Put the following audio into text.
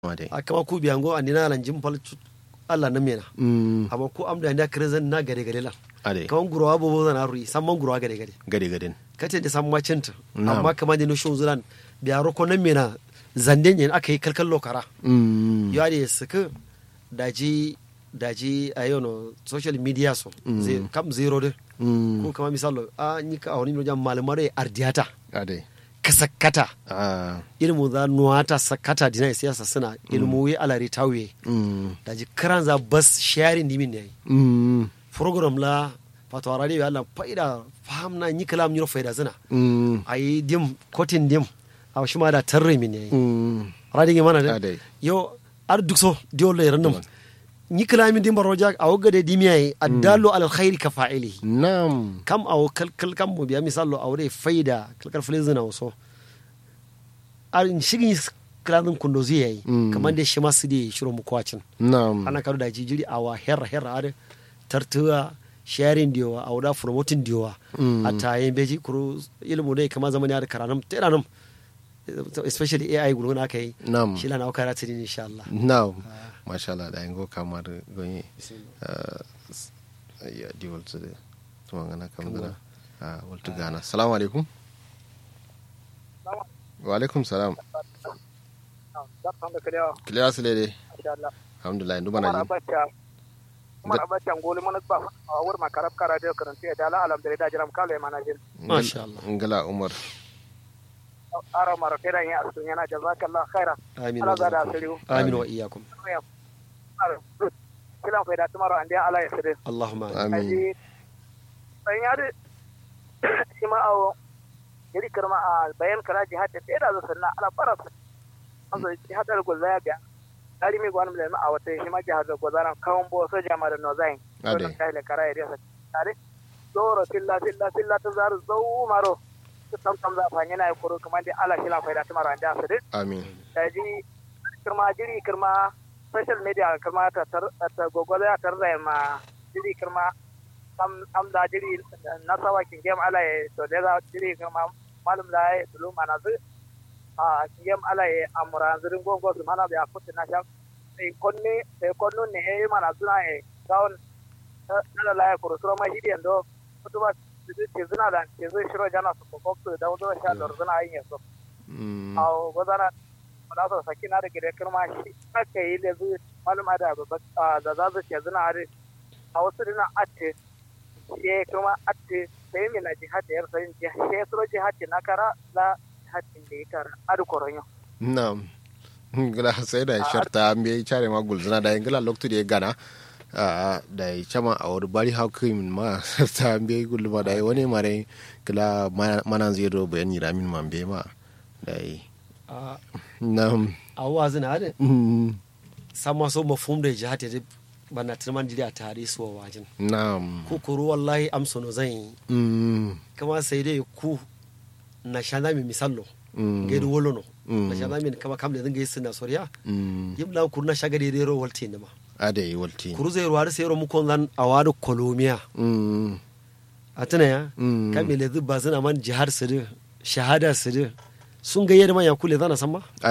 Ade. akama ku biyango andina lan jim pal chu- Allah na mena Mm. amma ku amda nda krezan na gare gare lan Ade. kaman gurawa bobo zana rui samman gurawa gare gare Gade gaden. kace da samma cinta Na'am. amma kaman da no shon zulan biya roko na mena zanden yin aka yi kalkal lokara Mm. ya da suka daji daji a yau no social media so Mm. zai kam zero de Mm. ko kama misalo a ni ka awani no jam malamare ardiyata Ade. kasakata Ah. ilmu za nuwata sakata dina siyasa suna ilmu wi alari tawiye Mm. daji karan za bas sharing dimin ne Mm. program la fatwa radio Allah faida faham na ni kalam nyiro faida zina Mm. ayi dim kotin dim a shi ma da tarre min ne Mm. radi ge mana Ade. de yo ar duk so dio le random ni kalam dim baroja a wogga de dimiya addalu ala alkhairi ka fa'ilihi Nam. kam awo kalkal kam mo biya misalo awre faida kalkal filizina so ar in shigi kladin kundo zai Mm. kamar da shi ma su da shiro mu kwacin Nam. ana karu da jijiri awa herra herra ar tartuwa sharing diwa awda promoting diwa Mm. ata yin beji kuru ilmu dai kama zamani ar karanam teranam especially AI gudu na kai Nam. shi lana wakara tiri insha Allah Nam. Masha Allah da yango kamar gonye. Ya di waltu da tumangana kamdana. Ah, waltu gana. Assalamu alaikum. Wa alaikum salam. Kiliya su lede. Alhamdulillah, ndu bana jin. Umar Abacha ngoli mana ba a wur makarab kara da karanta da ala alam da jiram kale mana jin Masha Allah. Ngala Umar. ara mara tera ya asun yana jazakallah khaira amin ala wa zada iyyakum. asiru amin wa iyyakum kilan faida tumaro ande ala ya sire Allahumma amin. Amin. aji ban ya de shi ma awo yari karma a bayan kara jihad da da zo sanna ala fara an zo jihad da gulza ya ga dari mi gwanin da a wata shi ma jihad da gwazaran kawon bo so jama da nozain Ade. don kai le kara ya tare zoro tilla tilla tilla ta zaru zau maro tam tam za fa yana koro kuma da ala shi la faida tumaro ande asire Amin. daji kirma jiri kirma social media kirma ta tar ta google ya tar da ma jiri kirma am am da jiri na sawa kin game ala e to da za jiri kirma malum da e dulu mana zu a kin game ala e amura zirin gongo su mana da kutu na sha sai konni sai konnu ne e mana suna e gaun na la ya kuro sura ma hidiyan do kutuba ke zina da ke zai shiro jana su kokokto da wato sha da zina yin yaso Mm. aw gozana wala so sakina da gire kirma shi aka yi da zu maluma da babba da za su ce zina are a wasu dina atte she kuma atte sai mi na jihad da yarsa yin jihad she suro jihad na kara la jihad da ya kara adu koronyo Nam. Ngala sai da sharta me chare ma gulzuna da ngala loktu de gana. a da ya chama a wani bari hakim ma ta be gulma da wani mare kala mana zai do bayani ramin man be ma da yi a nam a wazina ade Mm. sama so mafhum da jihad da bana tilman jiri a tare su wa wajin nam ku kuru wallahi amsono zan yi Mm. kama sai dai ku na shana mi misallo Mm. gaidu wolono Mm. na shana mi kama kam da zan gaisa na soriya Mm. yimla kuru na shaga da ro walte ne ma ada yi walti kuru zai ruwa sai ro mu kon zan awadu kolomiya Mm. a tuna ya Mm. kamile zubba suna man jihar sirri shahada sirri sun gayyar man ya kule zana san ma